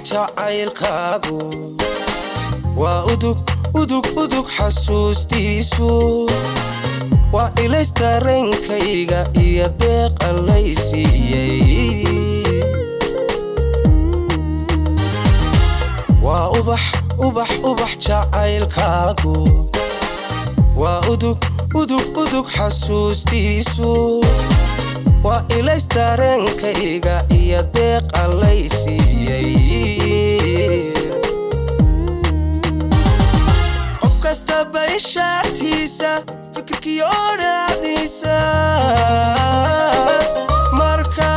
jacaylkaagu waa udug udug udug xasuustiisu waa ilays dareenkayga iyo deeq allay siiyey waa ubax ubax ubax jacaylkaagu waa udug udug udug xasuustiisu waa ilays dareenkayga iyo deeq allay siiyey qof kastaba ishaartiisa fikirkiyo dhaadiisa marka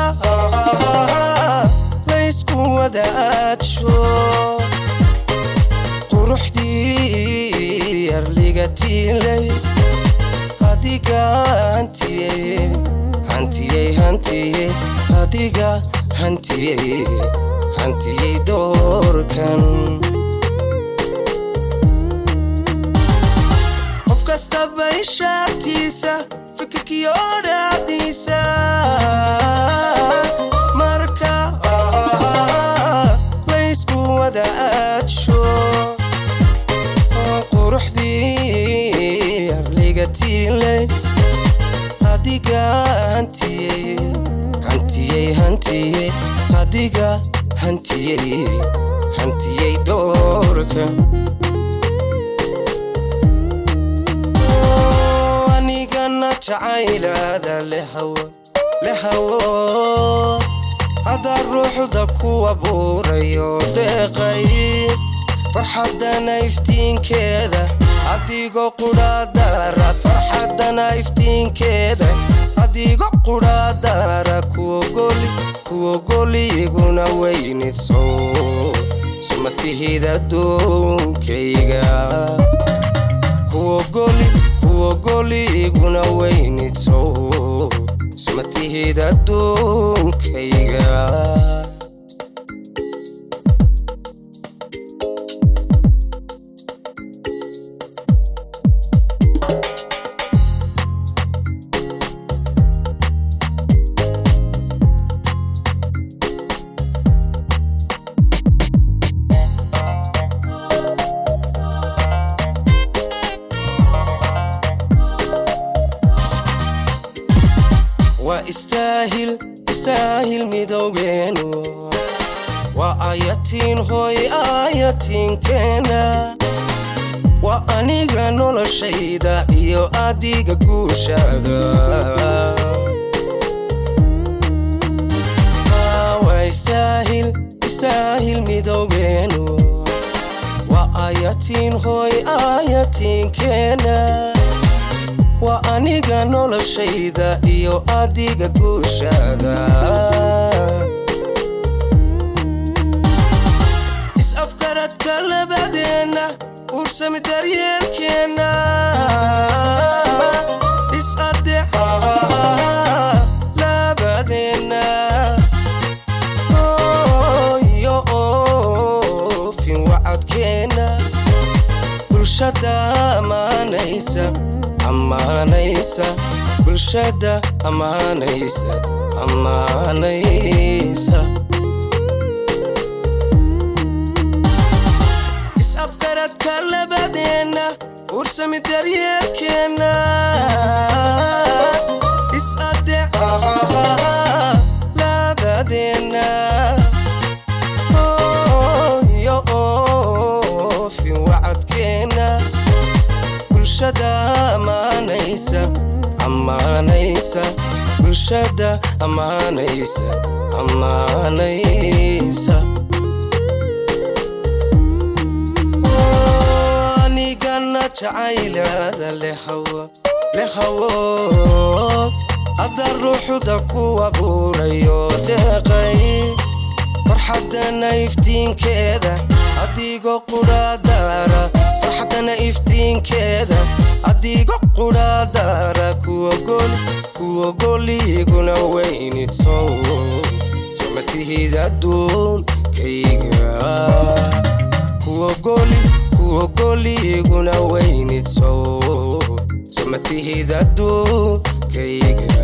laysku wadaajo quruxdii yarliga tiilay adiga hantiyey hantiyey hantiyey adiga hantiyey hantiyey doorkan qof kastaba ishaartiisa fikirkiyo dhaadiisa marka laysku wadaajo quruxdii yarliga tiilay adiga hantiyey hantiyey hantiyey adiga hantiyey hantiyey doorka anigana jacaylaada lehawo hadda ruuxda ku abuurayo deeqay farxadana iftiinkeeda adigo qudhaadara farxadana iftiinkeeda adigo qudhaadara kuogoli kuogoli iguna weynidso sumatihid adduunkayga kuogoli kuogoli iguna weynidso sumatihid adduunkayga waa istaahil istaahil midowgeenu waa ayatiin hooy ayatiinkeena waa aniga noloshayda iyo adiga guushaada waa istaahil istaahil midowgeenu waa ayatiin hooy ayatiinkeena waa aniga noloshayda iyo adiga guushaada is-afgaradka labadeenna ursami daryeelkeenna is-adeexa labadeenna iyo oofin wacadkeenna bulshada amaanaysa ammaanaysa bulshada ammaanaysa ammaanaysa is-afgaradka labadeenna ursami daryeelkeenna is-adeexa labadeenna iyo oofin wacadkeenna bulshada amaanaysa ammaanaysa bulshada ammaanaysa ammaanaysa anigana jacaylaada lehawo lehawo hadda ruuxda ku abuurayo deeqay farxadana iftiinkeeda adigo qudhaadara farxadana iftiinkeeda adigo qudhaadara kuogol kuogoli iguna weynidso samatihid adduunkayga kuogoli kuogoli iguna weynidso samatihid adduunkayga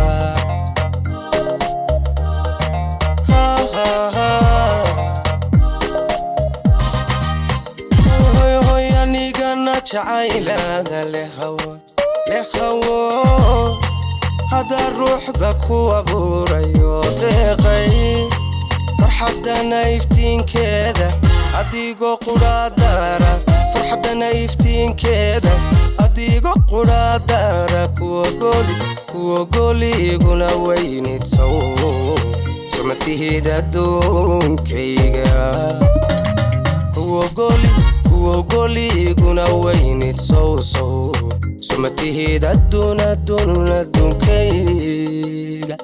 Ha, ha, ha. jacaylada lehawo lehawo haddaa ruuxda ku abuurayo deeqay farxadana iftiinkeeda adigoo qudhaadaara farxadana iftiinkeeda adigo qudhaadaara kuwagoli kuwagoliguna weynidsow sumatihid adduunkayga kuwagoli kuwagoliguna weynid sow sow sumatihid adduun adduun adduunkayga